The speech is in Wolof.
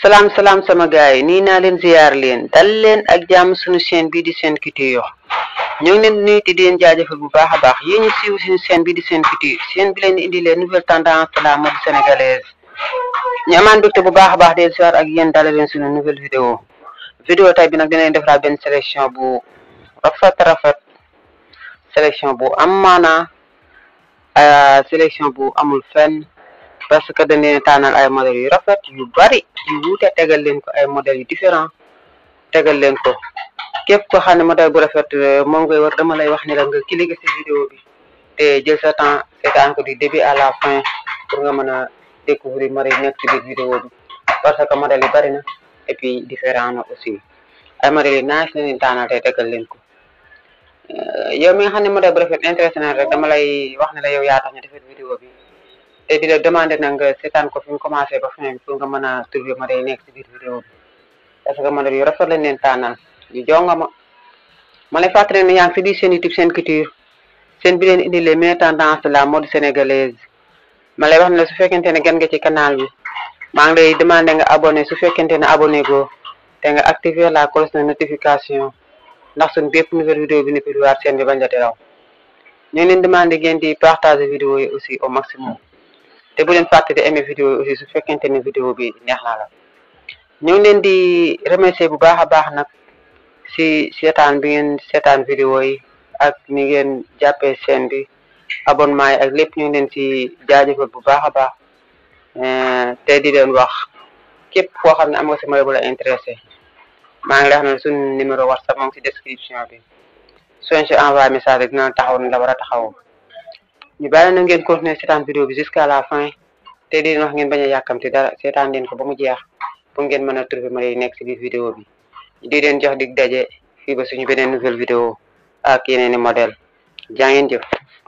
salaam salaam sama gaay yi nii naa leen ziyaar leen dal leen ak jàmm suñu chaîne bii di Sen Culture ñoo ngi leen nuyu te di leen jaajëfal bu baax a baax yéen ñu siiw suñu chaîne bii di Sen Culture chaîne bi leen di indi les nouvelles tendances de la mode sénégalaise ñu amaan mbégte bu baax a baax del ziyaar ak yéen dala leen suñu nouvelle vidéo vidéo tay bi nag dinañ defaraat benn sélection bu rafet rafet sélection bu am maanaa sélection bu amul fenn parce que dañ leen tànnal ay modèles yu rafet yu bari yu wuute tegal leen ko ay modèles yu différent tegal leen ko képp ko xam ne modèle bu rafet moom ngay war dama lay wax ni la nga cliquer ci vidéo bi te jël sa temps seetaan ko du début à la fin pour nga mën a découvrir modèles yi nekk ci biir vidéo bi parce que modèles yi bari na et puis différent na aussi ay modèles yi naaj la leen tànnal te tegal leen ko yow mi nga xam ne modèle bu rafet intéressé na rek dama lay wax ne la yow yaa tax ñu defar vidéo bi te di la demandé na nga seetaan ko fi mu commencé ba fin bi pour nga mën a trouver modèle yi nekk ci biir vidéo bi parce que modèle yu rafet lañ leen tànnal yu jonga ma ma lay fàttali ne yaa ngi ci biir seen YouTube Sen Culture seen bi leen indi les meilleures tendances de la mode sénégalaise ma lay wax ne la su fekkente ne gan nga ci canal bi maa ngi lay demandé nga abonné su fekkente ne abonné go te nga activer la cloche de notification ndax suñ bépp nouvelle vidéo bi ni piluwaat seen bi bañ a raw ñu ngi leen demandé ngeen di partager vidéo yi aussi au maximum te bu leen fàtte di aimer vidéo yi aussi su fekkente ne vidéo bi neex na la ñu ngi leen di remercier bu baax a baax nag si seetaan bi ngeen seetaan vidéo yi ak ni ngeen jàppee chaîne bi abonnement yi ak lépp ñu ngi leen si jaajëfal bu baax a baax te di leen wax képp koo xam ne am nga si modèle bu la intéressé maa ngi lay xam ne suñu numéro whatsapp moom si description bi soo si envoyé message rek dina taxaw ni la war a taxaw ñu bàyyi na ngeen continuer seetaan vidéo bi jusqu'à la fin te di leen wax ngeen bañ a yàkkamti dara seetaan leen ko ba mu jeex pour ngeen mën a trouver modèle yi nekk si biir vidéo bi di leen jox dig daje fii ba suñu beneen nouvelle vidéo ak yeneen i modèle jaa ngeen jëf